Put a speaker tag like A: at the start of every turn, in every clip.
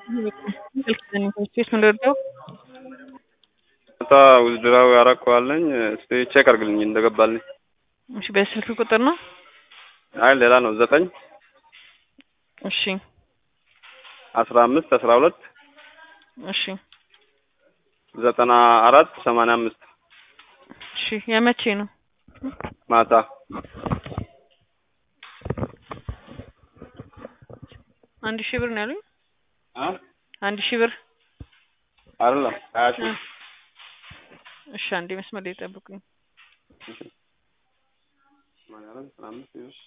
A: ስፔስ ምንድነው?
B: ማታ ውዝድራዊ ያረከዋለኝ እስቲ ቼክ አርግልኝ እንደገባልኝ።
A: እሺ በስልክ ቁጥር ነው?
B: አይ ሌላ ነው ዘጠኝ
A: እሺ
B: አስራ አምስት አስራ ሁለት
A: እሺ
B: ዘጠና አራት ሰማንያ አምስት
A: እሺ የመቼ ነው?
B: ማታ
A: አንድ ሺህ ብር ነው ያሉኝ።
B: አ
A: አንድ ሺህ ብር
B: አይደለም ሀያ ሺህ
A: እሺ አንዴ መስመር ላይ ጠብቁኝ።
B: ሰማንያ አራት ዘጠና አምስት ይኸውልሽ።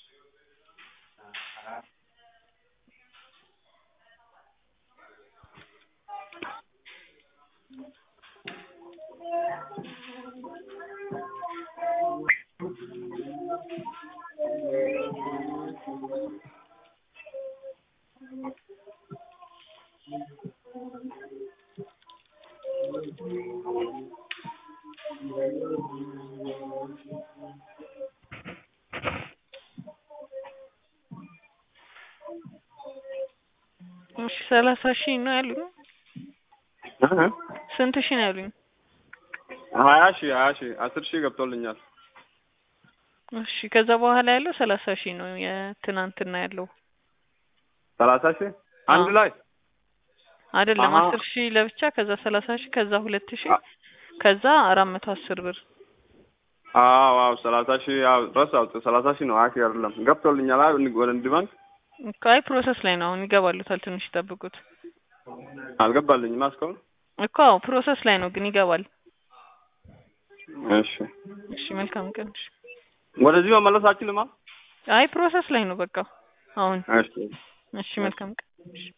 A: እሺ ሰላሳ ሺህ ነው ያሉኝ።
B: እ
A: ስንት ሺህ ነው ያሉኝ?
B: ሀያ ሺህ ሀያ ሺህ አስር ሺህ ገብቶልኛል።
A: እሺ ከዛ በኋላ ያለው ሰላሳ ሺህ ነው የትናንትና ያለው
B: ሰላሳ ሺህ አንድ
A: አዎ።
B: ላይ
A: አይደለም
B: አሀ።
A: አስር ሺህ ለብቻ ከዛ ሰላሳ ሺህ ከዛ ሁለት ሺህ ከዛ አራት መቶ አስር ብር
B: አዎ አዎ ሰላሳ ሺህ አዎ ረሳሁት። ሰላሳ ሺህ ነው ሀያ ሺህ አይደለም ገብቶልኛል። አይ ወደ ንግድ ባንክ
A: እኮ አይ ፕሮሰስ ላይ ነው አሁን ይገባሉታል። ትንሽ ይጠብቁት
B: አልገባልኝማ እስካሁን።
A: እኮ አዎ ፕሮሰስ ላይ ነው ግን ይገባል።
B: እሺ
A: እሺ መልካም ቀን። እሺ
B: ወደዚህ መመለስ አችልማ።
A: አይ ፕሮሰስ ላይ ነው በቃ አሁን።
B: እሺ
A: እሺ መልካም ቀን። እሺ